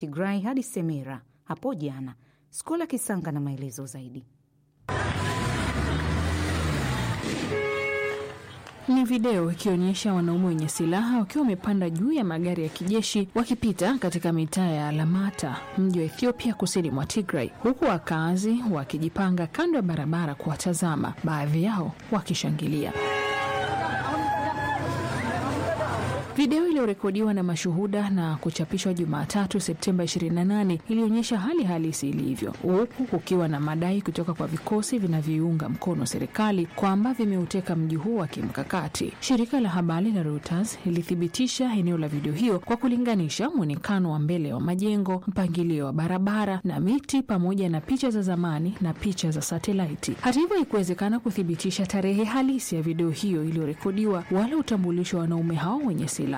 Tigray hadi Semera hapo jana. Skola Kisanga na maelezo zaidi. Ni video ikionyesha wanaume wenye silaha wakiwa wamepanda juu ya magari ya kijeshi wakipita katika mitaa ya Alamata, mji wa Ethiopia kusini mwa Tigray, huku wakazi wakijipanga kando ya barabara kuwatazama, baadhi yao wakishangilia. Video iliyorekodiwa na mashuhuda na kuchapishwa Jumatatu Septemba 28 ilionyesha hali halisi ilivyo, huku kukiwa na madai kutoka kwa vikosi vinavyoiunga mkono serikali kwamba vimeuteka mji huo wa kimkakati. Shirika la habari la Reuters lilithibitisha eneo la video hiyo kwa kulinganisha mwonekano wa mbele wa majengo, mpangilio wa barabara na miti, pamoja na picha za zamani na picha za satelaiti. Hata hivyo, haikuwezekana kuthibitisha tarehe halisi ya video hiyo iliyorekodiwa wala utambulisho wa wanaume hao wenye silaha.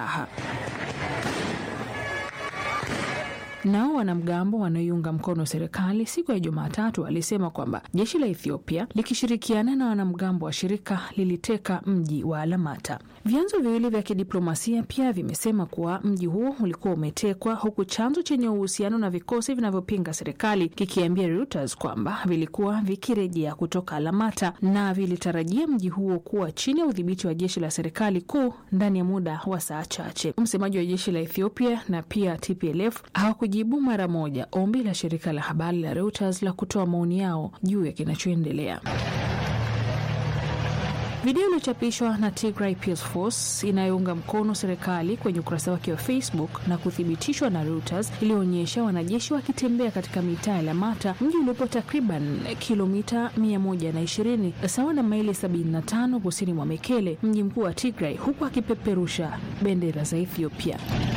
Nao wanamgambo wanaoiunga mkono serikali siku ya Jumatatu walisema kwamba jeshi la Ethiopia likishirikiana na wanamgambo wa shirika liliteka mji wa Alamata. Vyanzo viwili vya kidiplomasia pia vimesema kuwa mji huo ulikuwa umetekwa, huku chanzo chenye uhusiano na vikosi vinavyopinga serikali kikiambia Reuters kwamba vilikuwa vikirejea kutoka Alamata na vilitarajia mji huo kuwa chini ya udhibiti wa jeshi la serikali kuu ndani ya muda wa saa chache. Msemaji wa jeshi la Ethiopia na pia TPLF hawakujibu mara moja ombi la shirika la habari la Reuters la kutoa maoni yao juu ya kinachoendelea. Video iliyochapishwa na Tigray Peace Force inayounga mkono serikali kwenye ukurasa wake wa Facebook na kuthibitishwa na Reuters iliyoonyesha wanajeshi wakitembea katika mitaa ya Lamata, mji uliopo takriban kilomita 120 sawa na maili 75 kusini mwa Mekele, mji mkuu wa Tigray, huku akipeperusha bendera za Ethiopia.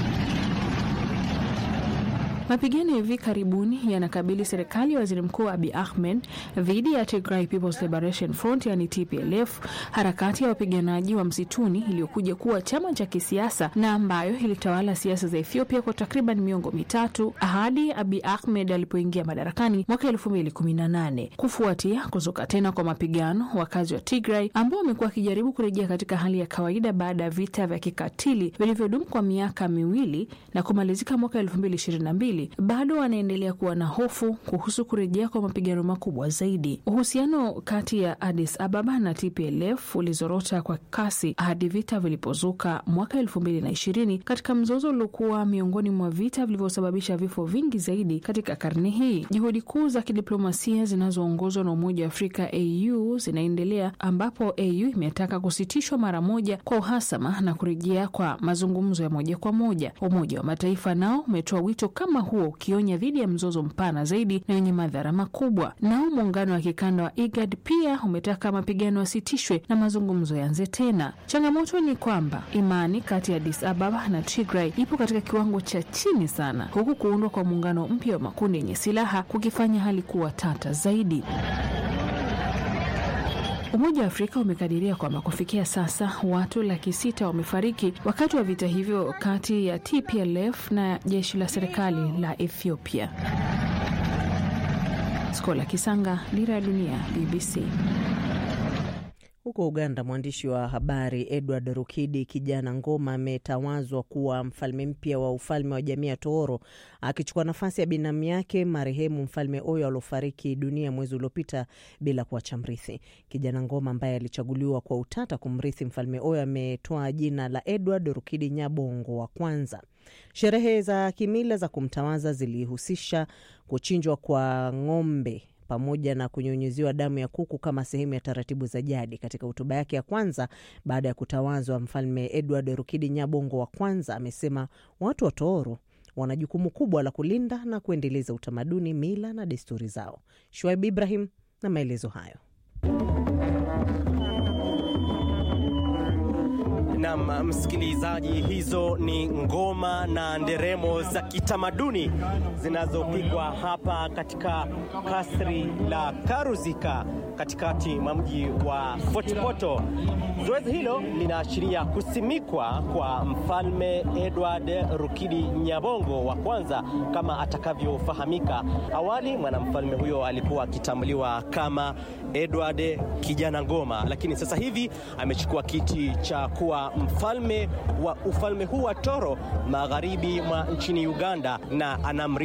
Mapigano ya hivi karibuni yanakabili serikali ya waziri mkuu Abi Ahmed dhidi ya Tigray People's Liberation Front yani TPLF, harakati ya wapiganaji wa msituni iliyokuja kuwa chama cha kisiasa na ambayo ilitawala siasa za Ethiopia kwa takriban miongo mitatu hadi Abi Ahmed alipoingia madarakani mwaka 2018. Kufuatia kuzuka tena kwa mapigano, wakazi wa Tigray ambao wamekuwa wakijaribu kurejea katika hali ya kawaida baada ya vita vya kikatili vilivyodumu kwa miaka miwili na kumalizika mwaka 2022 bado wanaendelea kuwa na hofu kuhusu kurejea kwa mapigano makubwa zaidi. Uhusiano kati ya Addis Ababa na TPLF ulizorota kwa kasi hadi vita vilipozuka mwaka elfu mbili na ishirini katika mzozo uliokuwa miongoni mwa vita vilivyosababisha vifo vingi zaidi katika karne hii. Juhudi kuu za kidiplomasia zinazoongozwa na Umoja wa Afrika AU zinaendelea ambapo AU imetaka kusitishwa mara moja kwa uhasama na kurejea kwa mazungumzo ya moja kwa moja. Umoja wa Mataifa nao umetoa wito kama huo ukionya dhidi ya mzozo mpana zaidi na wenye madhara makubwa. Nao muungano wa kikanda wa IGAD pia umetaka mapigano yasitishwe na mazungumzo yaanze tena. Changamoto ni kwamba imani kati ya Addis Ababa na Tigray ipo katika kiwango cha chini sana, huku kuundwa kwa muungano mpya wa makundi yenye silaha kukifanya hali kuwa tata zaidi. Umoja wa Afrika umekadiria kwamba kufikia sasa watu laki sita wamefariki wakati wa vita hivyo kati ya TPLF na jeshi la serikali la Ethiopia. Skola Kisanga, Dira ya Dunia, BBC. Huko Uganda, mwandishi wa habari Edward Rukidi Kijana Ngoma ametawazwa kuwa mfalme mpya wa ufalme wa jamii ya Tooro, akichukua nafasi ya binamu yake marehemu mfalme Oyo aliofariki dunia mwezi uliopita bila kuacha mrithi. Kijana Ngoma ambaye alichaguliwa kwa utata kumrithi mfalme Oyo ametoa jina la Edward Rukidi Nyabongo wa kwanza. Sherehe za kimila za kumtawaza zilihusisha kuchinjwa kwa ng'ombe pamoja na kunyunyiziwa damu ya kuku kama sehemu ya taratibu za jadi. Katika hotuba yake ya kwanza baada ya kutawazwa, mfalme Edward Rukidi Nyabongo wa kwanza amesema watu wa Tooro wana jukumu kubwa la kulinda na kuendeleza utamaduni, mila na desturi zao. Shuaib Ibrahim na maelezo hayo. Nam msikilizaji, hizo ni ngoma na nderemo za kitamaduni zinazopigwa hapa katika kasri la Karuzika katikati mwa mji wa Fort Portal. Zoezi hilo linaashiria kusimikwa kwa Mfalme Edward Rukidi Nyabongo wa kwanza kama atakavyofahamika. Awali mwanamfalme huyo alikuwa akitambuliwa kama Edward Kijana Ngoma, lakini sasa hivi amechukua kiti cha kuwa mfalme wa ufalme huu wa Toro magharibi mwa nchini Uganda na anamri